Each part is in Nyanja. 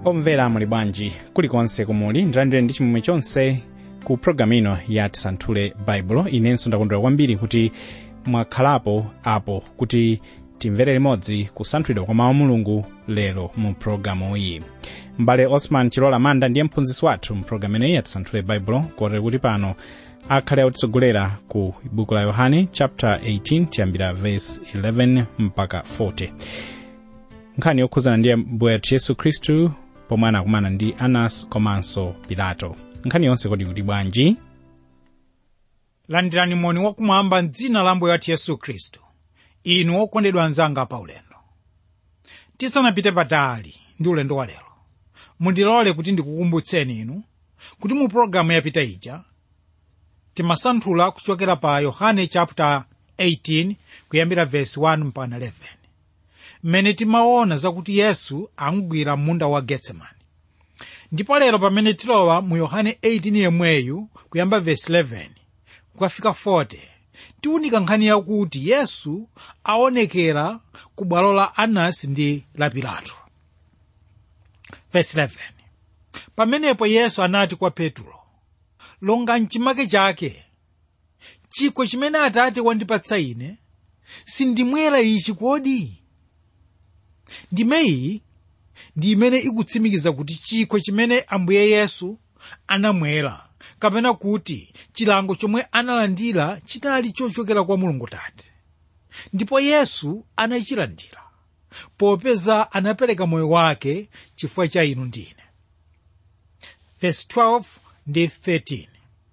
omvera muli bwanji kulikonse kumuli ndilandire ndi chimwemwe chonse ku programu ino ya tisanthule baibulo inenso ndakondwera kwambiri kuti mwakhalapo apo kuti timvere limodzi kusanthulidwa kwa mawu a mulungu lero mu programu iyi m'bale osman chilola manda ndiye mphunzitsi wathu mu programu ineyi ya tisanthule baibulo kotero kuti pano akhale akutitsogolera ku buku la yohane chapter 18 tiyambira verse 11 mpaka 40 nkhani yokhuzana ndi mbuye wathu yesu khristu pomwe anakumana ndi anas komanso pilato nkhani yonse kodi kuti bwanji landirani moni wakumwamba mdzina la mbuye wathu yesu khristu inu okondedwa anzanga pa ulendo tisanapite patali ndi ulendo wa lero mundilole kuti ndikukumbutseni inu kuti mu pologalamu yapita ija timasanthula kuchokera pa yohane chapter 18 kuyambira verse 1 mpaka 11 mmene timaona zakuti yesu amugwira munda wa getsemani ndipo lero pamene tilowa mu yohane 18 yemweyu kuyamba verse 11 kukafika 40 tiunika nkhani yakuti yesu aonekera ku bwalo la anasi ndi la pilato verse 11 pamenepo yesu anati kwa petulo longa mchimake chake chikho chimene atate wandipatsa ine sindimwera ichi kodi ndime iyi ndi imene ikutsimikiza kuti chikho chimene ambuye yesu anamwera kapena kuti chilango chomwe analandira chinali chochokera kwa mulungu tate ndipo yesu anachilandira popeza anapereka moyo wake chifukwa cha inu ndi ine verse 12 ndi 13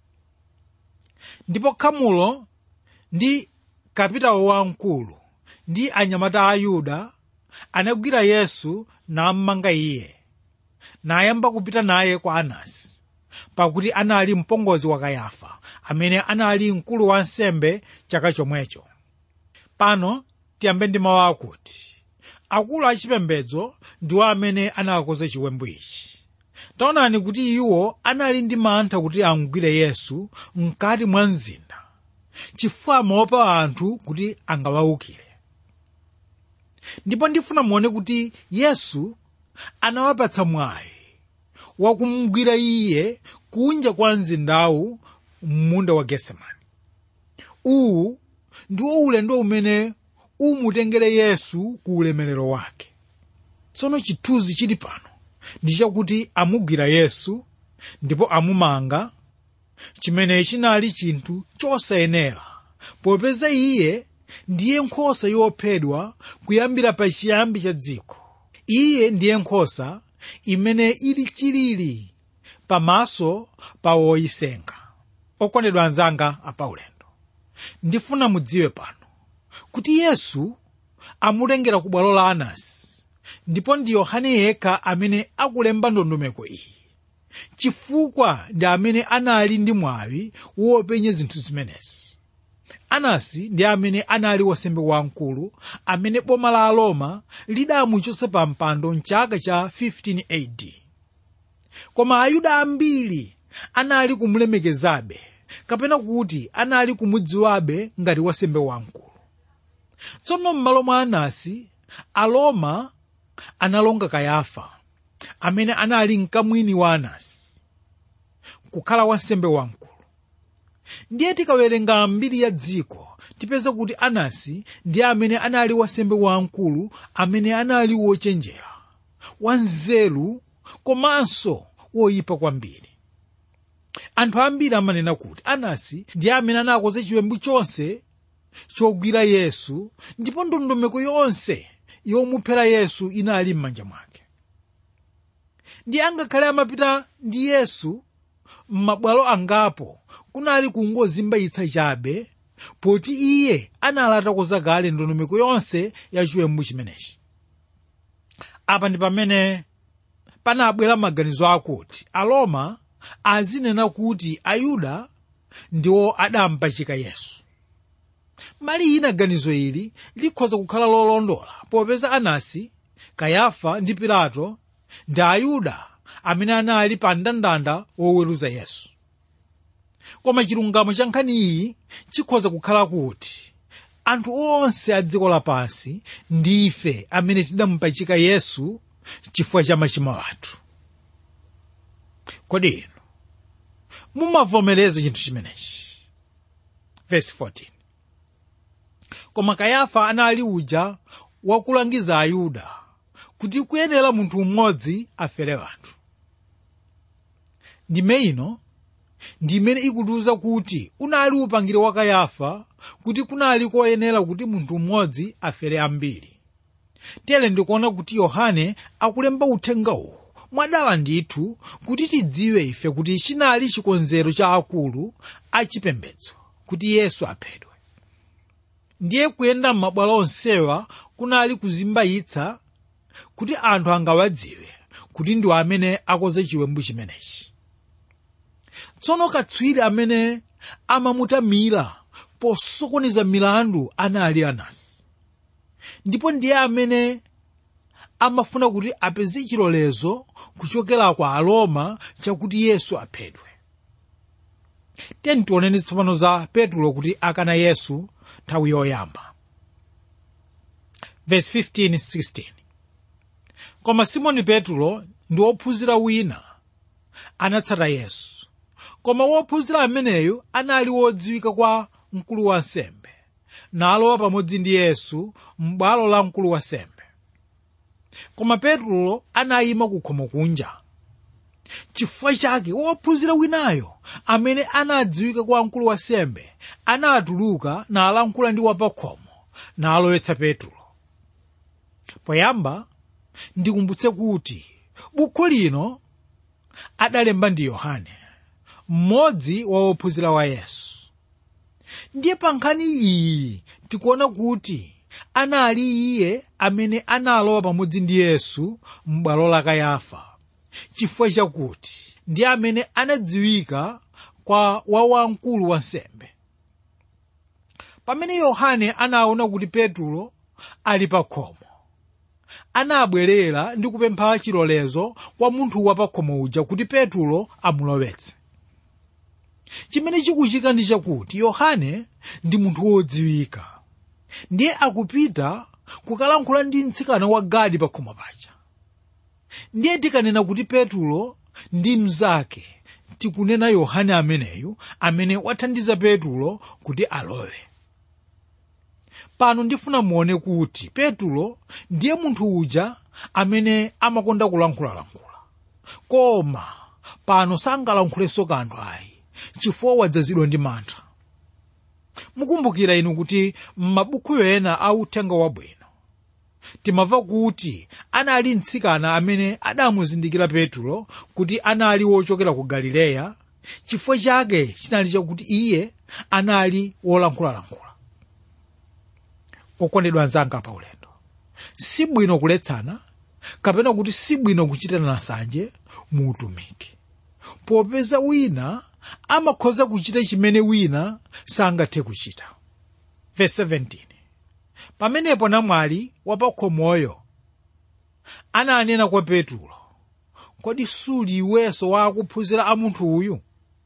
ndipo khamulo ndi kapitawo wamkulu ndi anyamata a yuda anagwira yesu nammanga iye nayamba kupita naye kwa anasi pakuti anali mpongozi wa kayafa amene anali mkulu wa nsembe chaka chomwecho pano tiyambe ndi mawu akuti akulu achipembedzo ndiwo amene anakonza chiwembu ichi taonani kuti iwo anali ndi mantha kuti amugwire yesu mkati mwa mzinda chifukwa amaopa anthu kuti angawawukire ndipo ndifuna muone kuti yesu anawapatsa mwayi wakumugwira iye kunja kwa mzindawu m'munda wa getsemani uwu ndiwo ulendo umene umutengere yesu ku ulemerero wake tsono chithunzi chili pano ndi chakuti amugwira yesu ndipo amumanga chimene chinali chinthu chosayenera popeza iye ndiye nkhosa yophedwa kuyambira pa chiyambi cha dziko iye ndiye nkhosa imene ili chilili pamaso pa woyisenga okondedwa anzanga apaulendo ndifuna mudziwe pano kuti yesu amutengera ku bwalo la anasi ndipo ndi yohane yekha amene akulemba ndondomeko iyi chifukwa ndi amene anali ndi mwawi wopenya zinthu zimenezi anasi ndi amene anali wasembe wamkulu amene boma la aroma lidamuchotsa pa mpando mchaka cha 15 AD koma ayuda ambiri anali kumulemekezabe kapena kuti anali kumudziwabe ngati wasembe wamkulu tsono m'malo mwa anasi aroma analonga kayafa amene anali mkamwini wa anasi kukhala wansembe wamkulu ndiye tikawerenga mbiri ya dziko tipeza kuti anasi ndi amene anali wasembe wamkulu amene anali wochenjera wanzeru komanso woyipa kwambiri anthu ambiri amanena kuti anasi ndi amene anakoze chiwembu chonse chogwira yesu ndipo ndondomeko yonse yomuphera yesu inali m'manja mwake ndi angakhale amapita ndi yesu m'mabwalo angapo kunali kungozimbayitsa chabe poti iye anali atakoza kale ndondomeko yonse ya chiwembu chimenechi apa ndi pamene panabwera maganizo akuti aroma azinena kuti ayuda ndiwo adampachika yesu mbali ina ganizo ili likhoza kukhala lolondola popeza anasi kayafa ndi pilato ndi ayuda amene anali pa mndandanda woweruza yesu koma chilungamo cha nkhani iyi chikhoza kukhala kuti anthu onse a dziko lapansi ndife amene tidamupachika yesu chifukwa cha machimo athu kodi inu mumavomereza chinthu chimenechi verse 14 koma kayafa anali uja wakulangiza ayuda kuti kuyenera munthu mmodzi afere anthu ndime ino ndi imene ikutiuza kuti unali upangiri wa kayafa kuti kunali koyenera kuti munthu mmodzi afere ambiri tere ndikuona kuti yohane akulemba uthengawu mwadala ndithu kuti tidziwe ife kuti chinali chikonzero cha akulu achipembedzo kuti yesu aphedwe ndiye kuyenda m'mabwalo onsewa kunali kuzimbayitsa kuti anthu angawadziwe kuti ndiwo amene akoze chiwembu chimenechi tsono katswiri amene amamutamira posokoneza milandu anali anasi ndipo ndiye amene amafuna kuti apeze chilolezo kuchokera kwa aroma chakuti yesu aphedwe tiyeni tioneni tsopano za petulo kuti akana yesu nthawi yoyamba verse 15 16 koma simoni petulo ndi wophunzira wina anatsata yesu koma wophunzira ameneyu anali wodziwika kwa mkulu wa nsembe nalowa pamodzi ndi yesu m'bwalo la mkulu wa nsembe koma petulo anayima kukhomo kunja chifukwa chake wophunzira winayo amene anadziwika kwa mkulu wa nsembe anatuluka nalankhula ndi wapakhomo nalowetsa petulo poyamba ndikumbutse kuti bukhu lino adalemba ndi yohane mmodzi wa wophunzira wa yesu ndiye pa nkhani iyi tikuona kuti anali iye amene analowa pamodzi ndi yesu m'bwalo la kayafa chifukwa chakuti ndi amene anadziwika kwa wawamkulu wa nsembe pamene yohane anaona kuti petulo ali pa khomo anabwerera ndi kupempha chilolezo kwa munthu wa pa khomo uja kuti petulo amulowetse chimene chikuchitika ndi chakuti yohane ndi munthu wodziwika ndiye akupita kukalankhula ndi mtsikana wa gadi pa khomo paja ndiye tikanena kuti petulo ndi mnzake tikunena yohane ameneyu amene wathandiza petulo kuti alowe pano ndifuna muone kuti petulo ndiye munthu uja amene amakonda kulankhulalankhula koma pano sangalankhulenso kanthu ayi chifukwa wadzazidwa ndi mantha mukumbukira inu kuti m'mabuku ena a uthenga wabwino timamva kuti anali mtsikana amene adamuzindikira petulo kuti anali wochokera ku galileya chifukwa chake chinali chakuti iye anali wolankhulalankhula okondedwa anzanga pa ulendo si bwino kuletsana kapena kuti si bwino kuchitana nsanje mu utumiki popeza wina amakhoza kuchita chimene wina sangathe kuchita verse 17 pamenepo namwali wapakhomoyo ananena kwa petulo kodi suli iwenso wakuphunzira a munthu uyu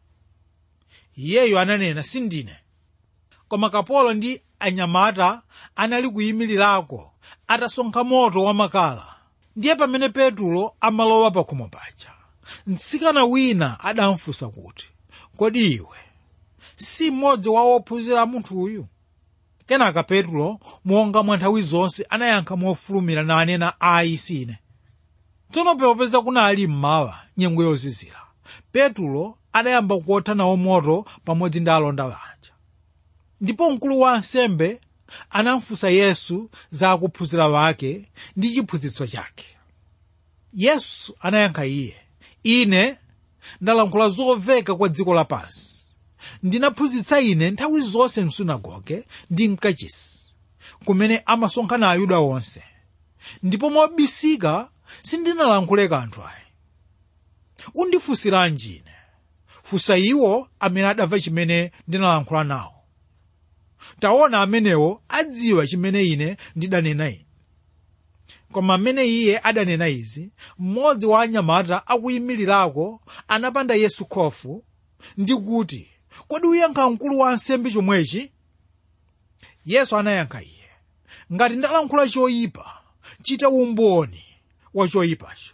iyeyo ananena sindine koma kapolo ndi anyamata anali kuyimirirako atasonkha moto wamakala ndiye pamene petulo amalowa pakhomo paja mtsikana wina adamfunsa kuti kodi iwe si mmodzi wa wophunzira a munthu uyu kenaka petulo monga mwa nthawi zonse anayankha mofulumira nanena ayi sine tsono popeza kunali mmawa nyengo yozizira petulo adayamba kuotha nawo moto pamodzi ndi alonda aja ndipo mkulu wa ansembe anamfunsa yesu za akuphunzira wake ndi chiphunzitso chake yesu anayankha iye ine ndalankhula zoveka kwa dziko lapansi ndinaphunzitsa ine nthawi zonse msunagoge ndi mkachisi kumene amasonkhana ayuda onse ndipo mobisika sindinalankhule kanthu ayi undifunsiranji ine funsa iwo amene adamva chimene ndinalankhula nawo taona amenewo adziwa chimene ine ndidanena ine koma amene iye adanena izi mmodzi wa anyamata akuyimirirako anapanda yesu khofu ndi kuti kodi uyankha mkulu wa ansembe chomwechi yesu anayankha iye ngati ndalankhula choyipa chita umboni wa choyipacho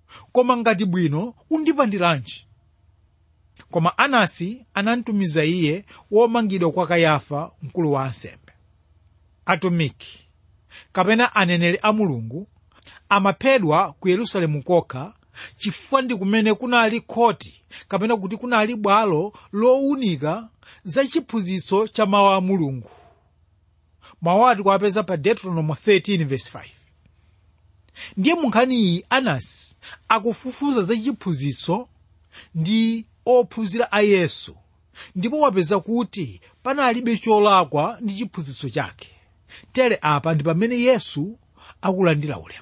koma ngati bwino undipandiranji koma anasi anamtumiza iye womangidwa kwa kayafa mkulu wa ansembe atumiki kapena aneneri a mulungu amaphedwa ku yerusalemu kokha chifukwa ndi kumene kunali khoti kapena kuti kunali bwalo lowunika za chiphunzitso cha mawu a mulungu mawu ati kuwapeza pa deuteronomy 13 verse 5 ndiye munkhani iyi anasi akufufuza za chiphunzitso ndi ophunzira a yesu ndipo wapeza kuti panalibe cholakwa ndi chiphunzitso chake tere apa ndi pamene yesu akulandira ulemu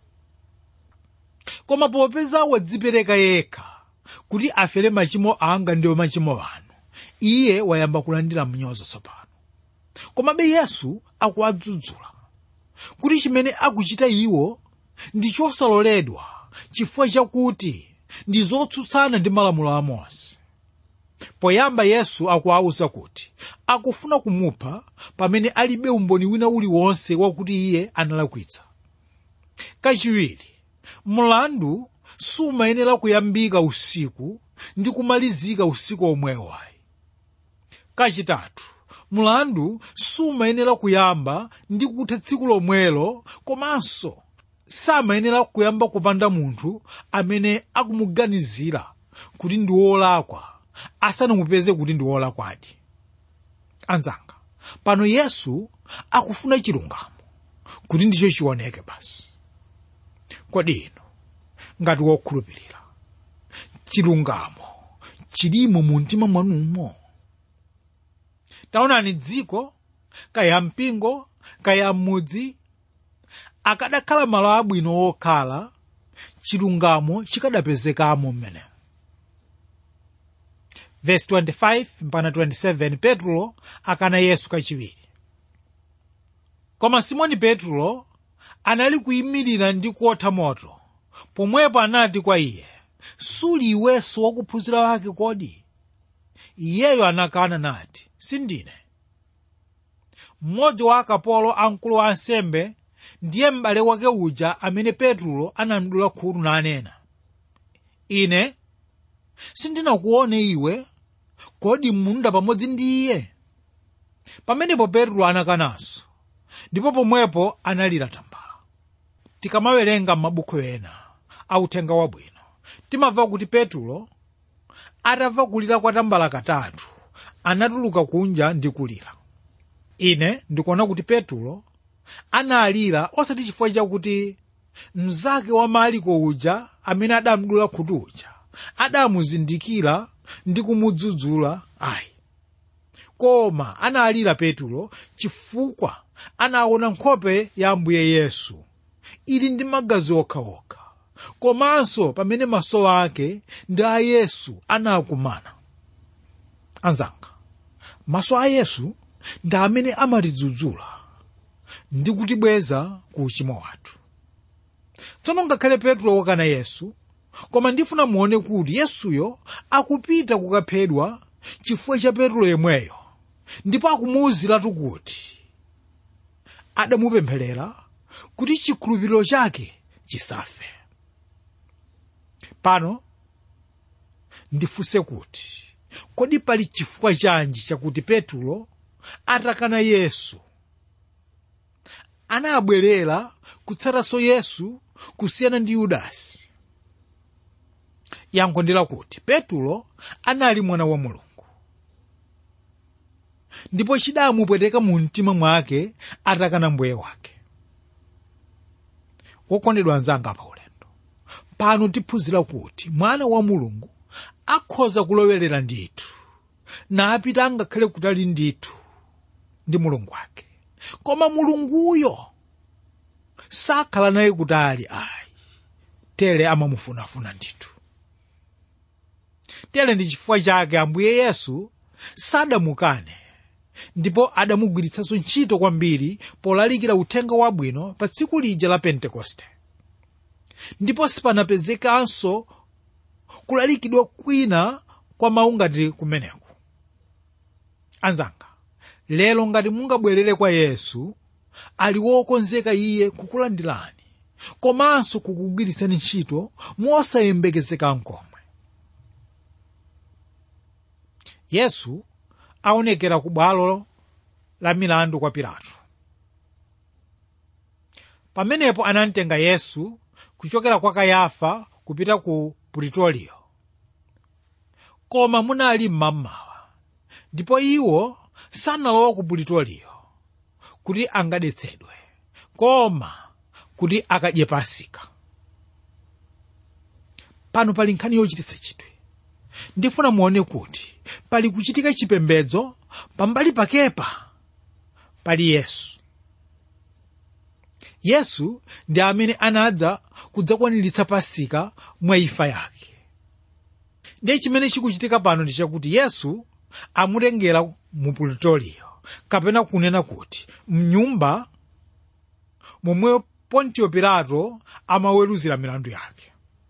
koma popeza wadzipereka yekha kuti afere machimo anga ndiwo machimo anu iye wayamba kulandira mnyozo tsopano komabe yesu akuwadzudzula kuti chimene akuchita iwo ndi chosaloledwa chifukwa chakuti ndi zotsutsana ndi malamulo a mose poyamba yesu akuwawuza kuti akufuna kumupha pamene alibe umboni wina uliwonse wakuti iye analakwitsa kachiwiri mlandu sumayenera kuyambika usiku ndi kumalizika usiku omwewo ayi kachitatu mlandu sumayenera kuyamba ndi kutha tsiku lomwelo komanso samayenera kuyamba kupanda munthu amene akumuganizira kuti ndi wolakwa asanamupeze kuti ndi wolakwadi anzanga pano yesu akufuna chilungamo kuti ndicho chioneke basi kodi inu ngati wokhulupirira chilungamo chilimo mu mtima mwanumo taonani dziko kaya mpingo kaya mudzi akadakhala malo abwino wokhala chilungamo chikadapezekamo mmenemo verse 25 mpaka 27 petro akana yesu kachiwiri koma simoni petro anali kuyimirira ndi kuotha moto pomwepo anati kwa iye suli iwenso wakuphunzira wake kodi iyeyo anakana nati sindine mmodzi wa akapolo a mkulu wa ansembe ndiye m'bale wake uja amene petro anamdula khutu nanena ine sindinakuone iwe kodi munda pamodzi ndi iye pamenepo petro anakananso ndipo pomwepo analira tambala tikamawerenga m'mabuku ena authenga wabwino timamva kuti petro atamva kulira kwa tambala katatu anatuluka kunja ndi kulira ine ndikuona kuti petro analira osati chifukwa chakuti mnzake wa maliko uja amene adamdula khutu uja adamuzindikira ndi kumudzudzula ayi koma analira petro chifukwa anaona nkhope ya ambuye yesu ili ndi magazi okhaokha komanso pamene maso ake ndi a yesu anakumana anzanga maso a yesu ndi amene amatidzudzula ndi kutibweza ku uchimo wathu tsono ngakhale petro wakana yesu koma ndifuna muone kuti yesuyo akupita kukaphedwa chifukwa cha petro yemweyo ndipo akumuwuziratu kuti adamupempherera kuti chikhulupiriro chake chisafe pano ndifunse kuti kodi pali chifukwa chanji chakuti petro atakana yesu anabwerera kutsatanso yesu kusiyana ndi yudasi yankho ndi lakuti petro anali mwana wa mulungu ndipo chidamupweteka mu mtima mwake atakana mbuye wake wokondedwa anzanga pa ulendo pano tiphunzira kuti mwana wa mulungu akhoza kulowerera ndithu napita angakhale kutali ndithu ndi mulungu wake koma mulunguyo sakhala naye kutali ayi tere amamufunafuna ndithu tere ndi chifukwa chake ambuye yesu sadamukane ndipo adamugwiritsanso ntchito kwambiri polalikira uthenga wabwino pa tsiku lija la pentekoste ndipo sipanapezekanso kulalikidwa kwina kwa mawu ngati kumeneku anzanga lero ngati mungabwerere kwa yesu ali wokonzeka iye kukulandirani komanso kukugwiritsani ntchito mosayembekezeka nkomwe yesu aonekera ku bwalo la milandu kwa pilato pamenepo anamtenga yesu kuchokera kwa kayafa kupita ku puritoriyo koma munali mmamawa ndipo iwo sanalowa ku puritoriyo kuti angadetsedwe koma kuti akadye pasika pano pali nkhani yochititsa chidwi ndifuna muone kuti pali kuchitika chipembedzo pambali pakepa pali yesu yesu ndi amene anadza kudzakwaniritsa pasika mwa imfa yake ndiye chimene chikuchitika pano ndi chakuti yesu amutengera mu puritoriyo kapena kunena kuti mnyumba momwe pontiyo pilato amaweruzira milandu yake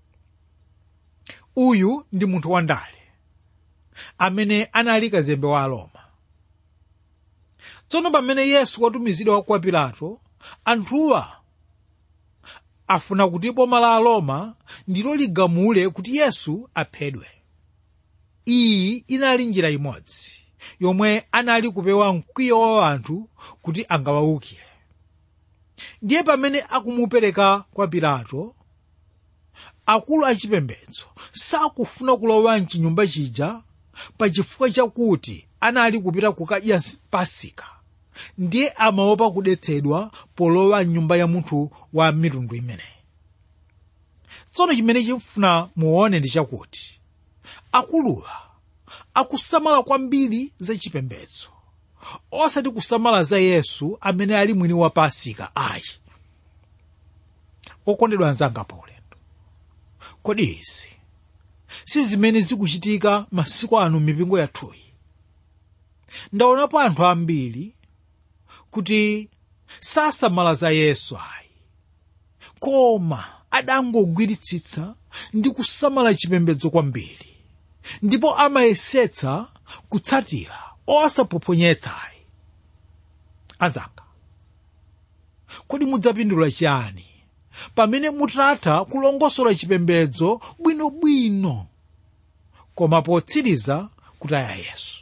uyu ndi munthu wandale amene anali kazembe wa aroma tsono pamene yesu watumizidwa kwa pilato anthuwa afuna kuti boma la aroma ndilo ligamule kuti yesu aphedwe iyi inali njira imodzi yomwe anali kupewa mkwiyo wa anthu kuti angawawukire ndiye pamene akumupereka kwa pilato akulu achipembedzo sakufuna kulowa mchinyumba chija pachifukwa chakuti anali kupita kukadya pasika ndiye amaopa kudetsedwa polowa mnyumba ya munthu wa mitundu imeneyi tsono chimene chifuna muone ndi chakuti akuluwa akusamala kwambiri za chipembedzo osati kusamala za yesu amene ali mwini wa pasika ayi okondedwa anzanga pa ulendo kodi izi si zimene zikuchitika masiku ano mipingo yathuyi ndaonapo anthu ambiri kuti sasamala za yesu ayi koma adangogwiritsitsa ndi kusamala chipembedzo kwambiri ndipo amayesetsa kutsatira osaphonyetsa ayi anzanga kodi mudzapindula chiyani pamene mutatha kulongosola chipembedzo bwinobwino koma potsiriza kutaya yesu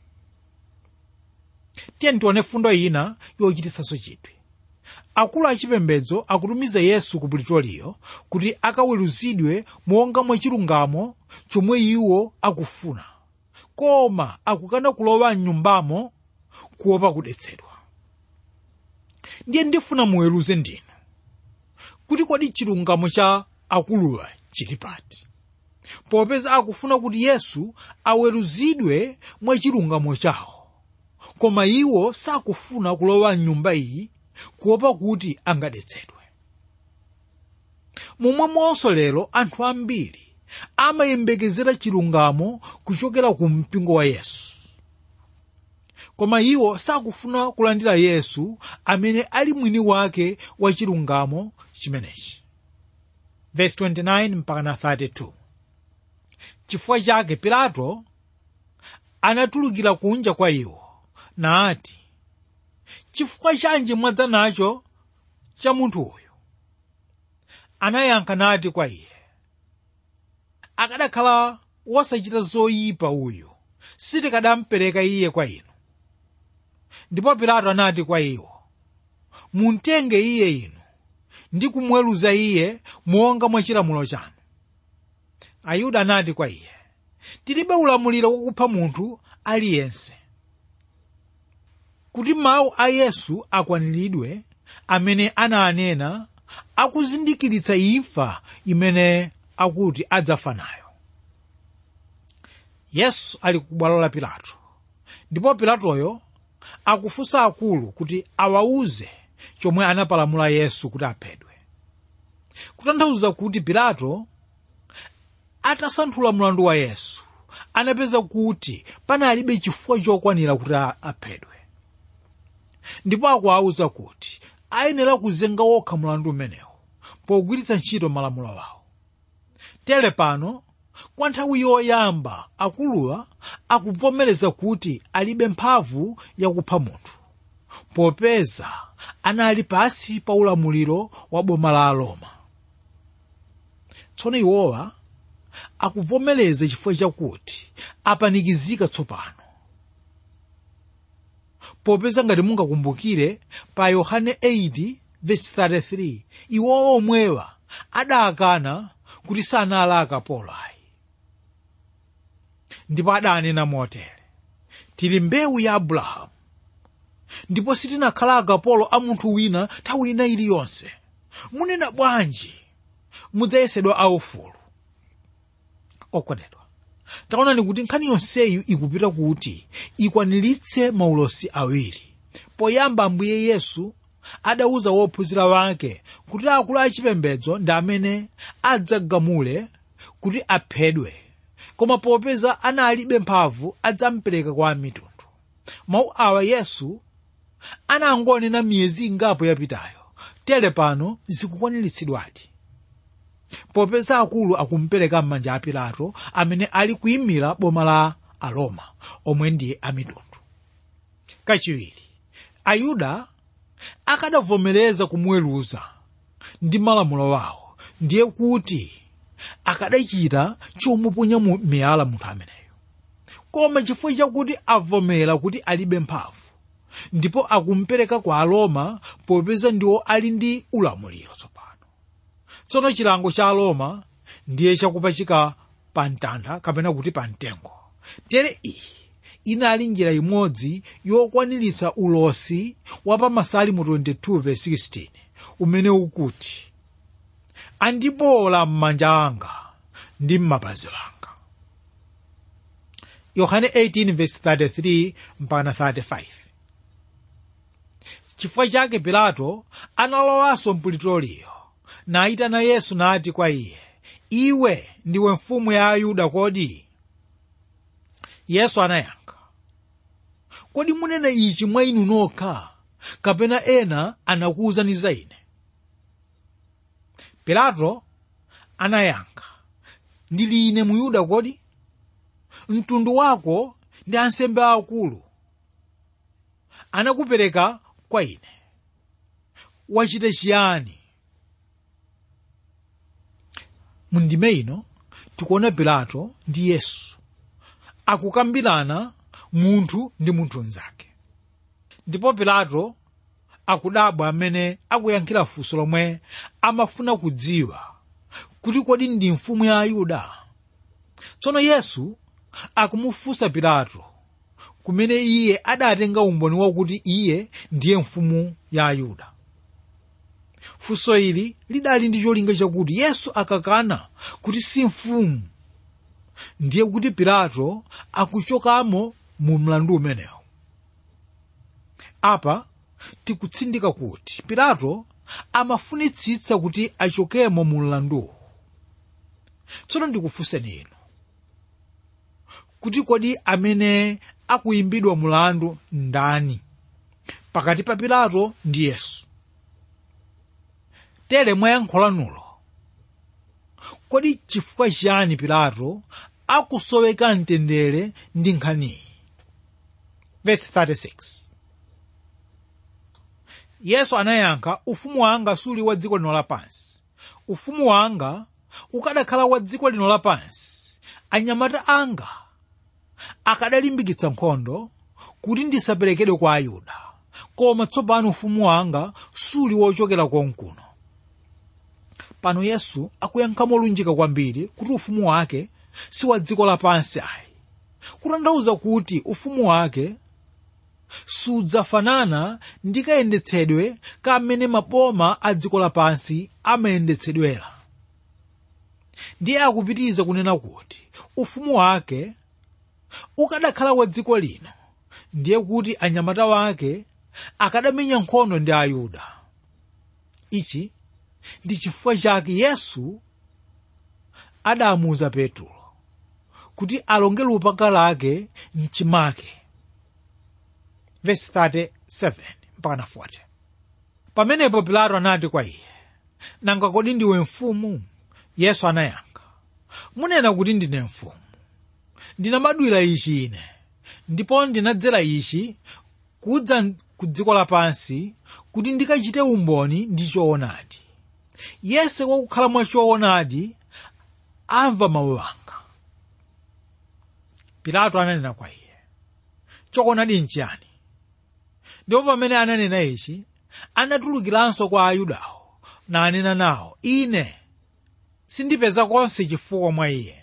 tiye tione fundo ina yochititsanso chidwi akulu achipembedzo akutumiza yesu ku puritoriyo kuti akaweruzidwe monga mwa chilungamo chomwe iwo akufuna koma akukana kulowa mnyumbamo kuopa kudetsedwa ndiye ndifuna muweruze ndinu kuti kodi chilungamo cha akuluwa chili pati popeza akufuna kuti yesu aweruzidwe mwa chilungamo chawo koma iwo sakufuna kulowa mnyumba iyi kuopa kuti angadetsedwe momwemonso lero anthu ambiri amayembekezera chilungamo kuchokera ku mpingo wa yesu koma iwo sakufuna kulandira yesu amene ali mwini wake wa chilungamo chimenechi verse 29 mpaka na 32 chifukwa chake pilato anatulukira kunja kwa iwo nati chifukwa chanji mwadza nacho cha munthu uyu anayankha nati kwa iye akadakhala wosachita zoyipa uyu sitikadampereka iye kwa inu ndipo pilato anati kwa iwo muntenge iye inu ndi kumweruza iye monga mwa chilamulo chanu ayuda anati kwa iye tilibe ulamuliro wakupha munthu aliyense kuti mawu a yesu akwaniridwe amene ananena akuzindikiritsa imfa imene akuti adzafa nayo yesu ali ku bwalo la pilato ndipo pilatoyo akufunsa akulu kuti awauze chomwe anapalamula yesu kuti aphedwe kutanthauza kuti pilato atasanthula mlandu wa yesu anapeza kuti panalibe chifukwa chokwanira kuti aphedwe ndipo akuwauza kuti ayenera kuzenga wokha mlandu umenewu pogwiritsa ntchito malamulo awo tere pano kwa nthawi yoyamba akuluwa akuvomereza kuti alibe mphamvu yakupha munthu popeza anali pasi pa ulamuliro wa boma la aroma tsono iwowa akuvomereza chifukwa chakuti apanikizika tsopano popeza ngati mungakumbukire pa yohane 8:33 iwowa omwewa adakana kuti sanali akapolo ayi ndipo adanena motere tili mbewu ya abrahamu ndipo sitinakhala akapolo a munthu wina nthawi ina iliyonse munena bwanji mudzayesedwa aufulu okondedwa taonani kuti nkhani yonseyi ikupita kuti ikwaniritse maulosi awiri poyamba ambuye yesu adauza wophunzira wake kuti akulu achipembedzo ndi amene adzagamule kuti aphedwe koma popeza analibe mphamvu adzamupereka kwa amitundu mawu awa yesu anangonena miyezi ingapo yapitayo tere pano zikukwaniritsidwadi popeza akulu akumupereka m'manja a pilato amene ali kuyimira boma la aroma omwe ndiye amitundu kachiwiri ayuda akadavomereza kumuweruza ndi malamulo wawo ndiye kuti akadachita chomuponya mu miyala munthu ameneyo koma chifukwa chakuti avomera kuti alibe mphamvu ndipo akumupereka kwa aroma popeza ndiwo ali ndi ulamuliro tsopano tsono chilango cha aroma ndiye chakupachika pa mtanda kapena kuti pa mtengo tere iyi inali njira imodzi yokwaniritsa ulosi wa pa masalimo 22:16 umene ukuti andibola m'manja anga ndi m'mapazi anga yohane 18:33 mpaka 35 chifukwa chake pilato analowanso mpulitoliyo nayitana yesu nati kwa iye iwe ndiwe mfumu ya ayuda kodi yesu anayankha kodi munena ichi mwa inu nokha kapena ena anakuwuzani za ine pilato anayankha ndili ine muyuda kodi mtundu wako ndi ansembe akulu anakupereka kwa ine wachita chiyani mundime ino tikuona pilato ndi yesu akukambirana munthu ndi munthu mnzake ndipo pilato akudabwa amene akuyankhira funso lomwe amafuna kudziwa kuti kodi ndi mfumu ya ayuda tsono yesu akumufunsa pilato kumene iye adatenga umboni wakuti iye ndiye mfumu ya ayuda funso ili lidali ndi cholinga chakuti yesu akakana kuti si mfumu ndiye kuti pilato akuchokamo mu mlandu umenewu apa tikutsindika kuti pilato amafunitsitsa kuti achokemo mu mlanduwu tsono ndikufunseni inu kuti kodi amene akuyimbidwa mulandu ndani pakati pa pilato ndi yesu tere mwayankhulanulo kodi chifukwa chiyani pilato akusoweka mtendere ndi nkhaniyi verse 36 yesu anayankha ufumu wanga suli wa dziko lino lapansi ufumu wanga ukadakhala wa dziko lino lapansi anyamata anga akadalimbikitsa nkhondo kuti ndisaperekedwe kwa ayuda koma tsopano ufumu wanga suli wochokera konkuno pano yesu akuyankha molunjika kwambiri kuti ufumu wake si wa dziko lapansi ayi kutanthauza kuti ufumu wake sudzafanana ndi kayendetsedwe kamene maboma a dziko lapansi amayendetsedwera ndiye akupitiriza kunena kuti ufumu wake ukadakhala wa dziko lino ndiye kuti anyamata wake akadamenya nkhondo ndi ayuda ichi ndi chifukwa chake yesu adamuuza petulo kuti alonge lupanga lake mchimake verse 37 mpaka 40 pamenepo pilato anati kwa iye nanga kodi ndiwe mfumu yesu anayankha munena kuti ndine mfumu ndinabadwira ichi ine ndipo ndinadzera ichi kudza ku dziko lapansi kuti ndikachite umboni ndi choonadi yense wakukhala mwa choonadi amva mawu anga pilato ananena kwa iye choonadi nchiyani ndipo pamene ananena ichi anatulukiranso kwa ayudawo nanena nawo ine sindipeza konse chifukwa mwa iye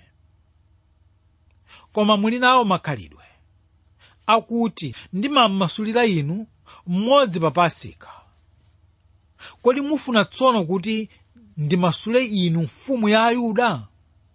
koma muli nawo makhalidwe akuti ndimamasulira inu mmodzi pa pasika kodi mufuna tsono kuti ndimasule inu mfumu ya ayuda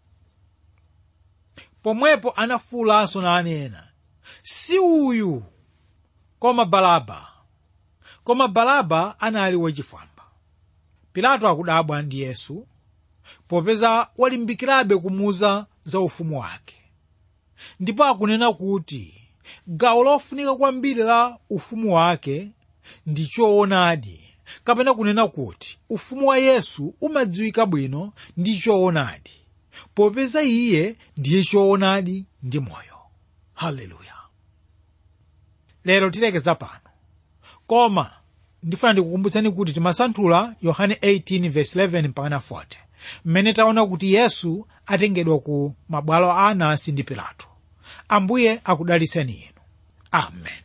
pomwepo anafuwulanso nanena si uyu koma balaba koma balaba anali wachifwamba pilato akudabwa ndi yesu popeza walimbikirabe kumuuza za ufumu wake ndipo akunena kuti gawo lofunika kwambiri la ufumu wake ndi choonadi kapena kunena kuti ufumu wa yesu umadziwika bwino ndi choonadi popeza iye ndiye choonadi ndi moyo haleluya lero tilekeza pano koma ndifuna ndikukumbutsani kuti timasanthula yohane 18:11 mpaka 40 mmene taona kuti yesu atengedwa ku mabwalo a anasi ndi pilato ambuye akudalitseni inu amen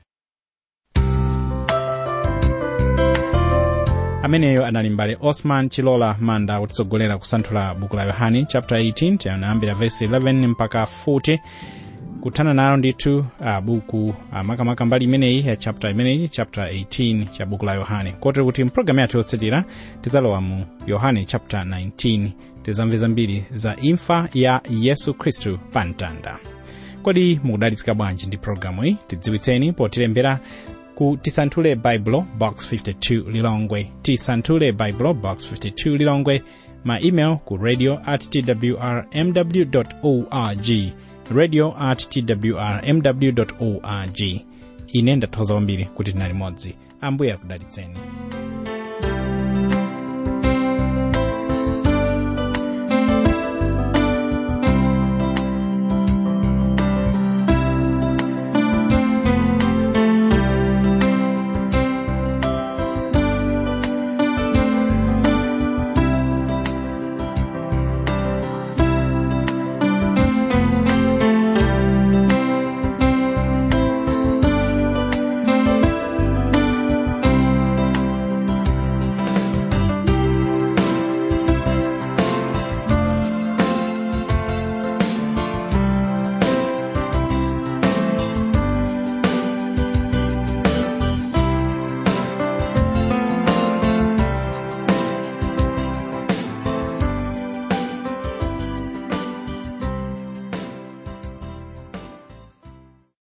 ameneyo anali mbale osman chilola manda kutitsogolera kusanthula buku la yohane chapter 18 tiyambira verse 11 mpaka 40 kuthana nalo ndithu uh, buku uh, makamaka mbali imeneyi ya chapter imeneyi chapter 18 cha buku la yohane kotero kuti mpulogalamu yathu yotsatira tidzalowa mu yohane chapter 19 tizamve zambiri za imfa ya yesu khristu pa mtanda kodi mukudalitsika bwanji ndi pulogalamu iyi tidziwitseni potilembera ku tisanthule baibulo box 52 lilongwe tisanthule baibulo box 52 lilongwe ma email ku radio at twrmw org radio at twrmw org ine ndathokoza kwambiri kuti tinali limodzi ambuye akudalitseni